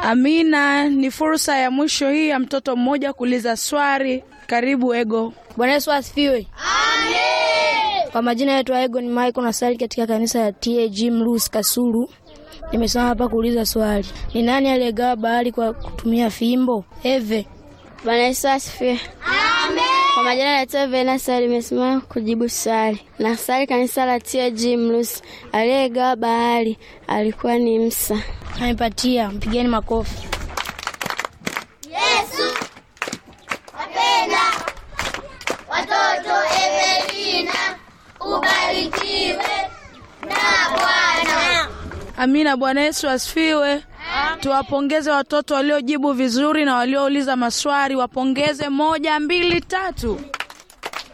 Amina, ni fursa ya mwisho hii ya mtoto mmoja kuuliza swali. Karibu Ego. Bwana Yesu asifiwe. Amen. Kwa majina yetu Ego ni Michael nasali katika kanisa ya TAG Mlus Kasulu. Nimesema hapa kuuliza swali. Ni nani aliyegawa bahari kwa kutumia fimbo? Eve. Bwana Yesu asifiwe. Amen. Kwa majina naitwa Venasa, limesimama kujibu swali. Na swali kanisa la TAG Mlusi, aliyegawa bahari alikuwa ni Musa. Amepatia, mpigeni makofi. Yesu wapenda watoto. Evelina ubarikiwe na Bwana. Amina. Bwana Yesu asifiwe. Tuwapongeze watoto waliojibu vizuri na waliouliza maswali, wapongeze. Moja, mbili, tatu.